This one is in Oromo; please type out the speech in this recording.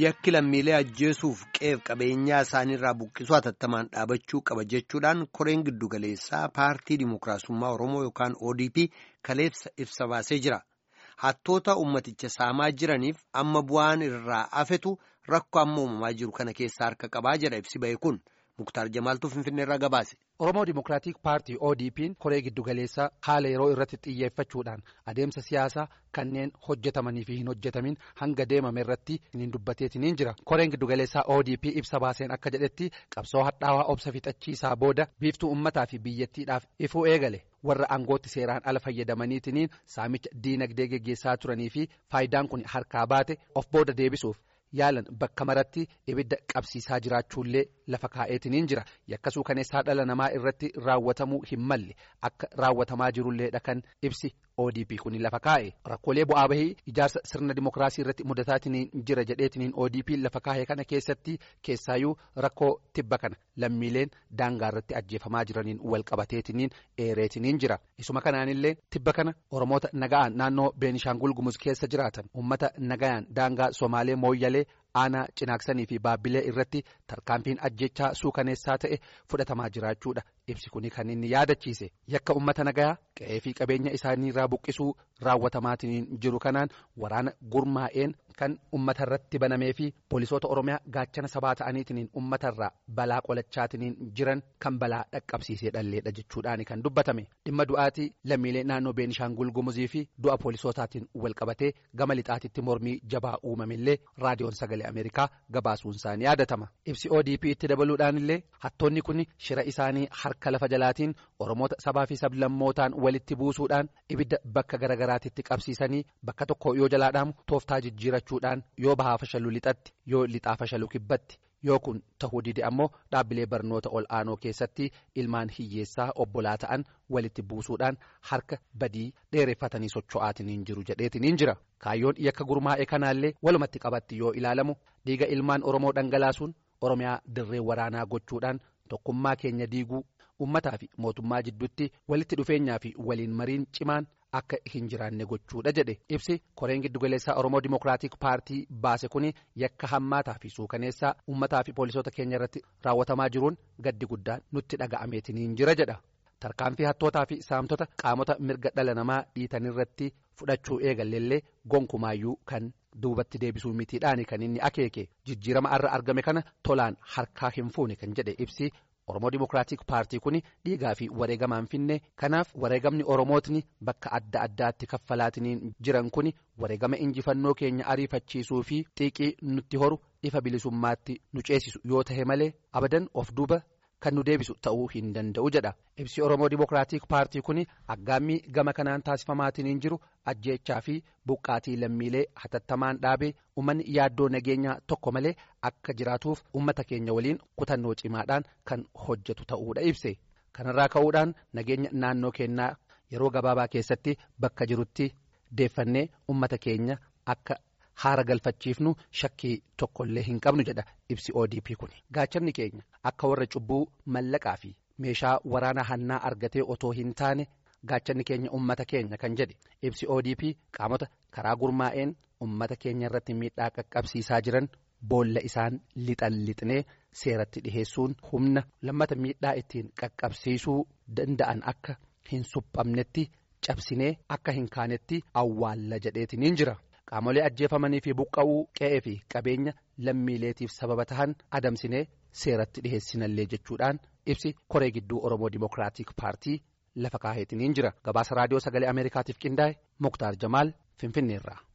yakki lammiilee ajjeesuuf qeef qabeenyaa isaaniirraa buqqisuu hatattamaan dhaabachuu qaba jechuudhaan koreen giddugaleessaa paartii dimookiraasummaa oromoo yookaan odp kaleessa ibsa baasee jira hattoota ummaticha saamaa jiraniif amma bu'aan irraa afetu rakkoo amma uumamaa jiru kana keessaa harka qabaa jedha ibsi ba'e kun muktaar jamaaltuu finfinneerraa gabaase. Oromoo Dimookiraatik Paartii ODP'n koree giddugaleessaa haala yeroo irratti xiyyeeffachuudhaan adeemsa siyaasaa kanneen hojjetamanii fi hin hojjetamin hanga deemame irratti hin dubbateetiin jira. Koreen giddugaleessaa ODP ibsa baaseen akka jedhetti qabsoo hadhaawaa obsa fixachiisaa booda biiftuu uummataa fi biyyattiidhaaf ifuu eegale. warra aangootti seeraan ala fayyadamaniitiin saamicha diinagdee geggeessaa turanii fi faayidaan kun harkaa baate of booda deebisuuf yaalan bakka maratti ibidda qabsiisaa jiraachuullee lafa kaa'eetiin jira yakkasuu kaneessaa dhala namaa irratti raawwatamuu hin malle akka raawwatamaa jirulleedha kan ibsi ODP kun lafa kaa'e rakkoolee bu'aa bahii ijaarsa sirna dimookiraasii irratti mudataatiin jira jedheetiin ODP lafa kaa'e kana keessatti keessaayyuu rakkoo tibba kana lammiileen daangaa irratti ajjeefamaa jiraniin wal qabateetiin eereetiin jira isuma kanaanillee tibba kana oromoota naga'aan naannoo beenishaangul gumuz keessa jiraatan ummata nagayaan daangaa somaalee mooyyalee aanaa cinaaksanii fi baabbilee irratti tarkaanfiin ajjechaa suukaneessaa ta'e fudhatamaa jiraachuudha ibsi kuni kan inni yaadachiise yakka ummata nagayaa qe'ee fi qabeenya isaaniirraa buqqisuu raawwatamaatiin jiru kanaan waraana gurmaa'een kan ummata irratti banamee fi poolisoota oromiyaa gaachana sabaa ta'aniitiin uummatarraa balaa qolachaatiin jiran kan balaa dhaqqabsiisee dhalleedha jechuudhaan kan dubbatame dhimma du'aatii lammiilee naannoo beenishaangul gumuzii fi du'a poolisootaatiin wal qabatee gama lixaatitti mormii jabaa uumamillee raadiyoon sagalee ameerikaa gabaasuun isaanii yaadatama ibsi odp itti dabaluudhaan illee hattoonni kun shira isaanii harka lafa jalaatiin oromoota sabaa fi sablammootaan walitti buusuudhaan ibidda bakka garagaraatitti qabsiisanii bakka tokko yoo jalaadhaamu tooftaa jijjiirachuudhaan yoo bahaa fashaluu lixatti yoo lixaa fashaluu kibbatti yoo kun tahuu dide ammoo dhaabbilee barnoota ol aanoo keessatti ilmaan hiyyeessaa obbolaa ta'an walitti buusuudhaan harka badii dheereffatanii socho'aatiin jiru jedheetiin jira kaayyoon yakka gurmaa'e kanaallee walumatti qabatti yoo ilaalamu dhiiga ilmaan oromoo dhangalaasuun oromiyaa dirree waraanaa gochuudhaan tokkummaa keenya diiguu ummataa fi mootummaa jidduutti walitti dhufeenyaa fi waliin mariin cimaan akka hin jiraanne gochuudha jedhe ibsi koreen giddugaleessaa oromoo dimookiraatik paartii baase kun yakka hammaataa fi suukaneessaa ummataa fi poolisoota keenya irratti raawwatamaa jiruun gaddi guddaan nutti dhaga'ameetiin jira jedha tarkaanfii hattootaa fi saamtota qaamota mirga dhala namaa dhiitanirratti fudhachuu eegalleellee gonkumaayyuu kan duubatti deebisuu mitiidhaan kan inni akeeke jijjiirama irra argame kana tolaan harkaa hin fuune kan jedhe ibsi. Oromoo Dimookiraatik Paartii kun dhiigaa fi wareegamaan finne kanaaf wareegamni Oromootni bakka adda addaatti kaffalaatiin jiran kun wareegama injifannoo keenya ariifachiisuu fi xiiqii nutti horu ifa bilisummaatti nu ceesisu yoo tahe malee abadan of duuba kan nu deebisu ta'uu hin danda'u jedha. Ibsi Oromoo Dimookiraatik Paartii kun aggaammii gama kanaan taasifamaatiin jiru ajjeechaa fi buqqaatii lammiilee hatattamaan dhaabee uummanni yaaddoo nageenyaa tokko malee akka jiraatuuf uummata keenya waliin kutannoo cimaadhaan kan hojjetu ta'uudha ibse. Kanarraa ka'uudhaan nageenya naannoo keenyaa yeroo gabaabaa keessatti bakka jirutti deeffannee uummata keenya akka. haara galfachiifnu shakkii tokkollee hin qabnu jedha ibsi ODP kun gaachanni keenya akka warra cubbuu mallaqaa fi meeshaa waraanaa hannaa argatee otoo hin taane gaachanni keenya ummata keenya kan jedhe ibsi ODP qaamota karaa gurmaa'een ummata keenya irratti miidhaa qaqqabsiisaa jiran boolla isaan lixan lixnee seeratti dhiheessuun humna lammata miidhaa ittiin qaqqabsiisuu danda'an akka hin suphamnetti cabsinee akka hin kaanetti awwaalla jedheetiin jira. Qaamolee ajjeefamanii fi buqqa'uu qe'ee fi qabeenya lammiileetiif sababa tahan adamsinee seeratti dhiheessinallee jechuudhaan ibsi koree gidduu Oromoo Dimookiraatik Paartii lafa kaa'eetiin jira. Gabaasa raadiyoo sagalee Ameerikaatiif qindaa'e Muktaar Jamaal Finfinneerraa.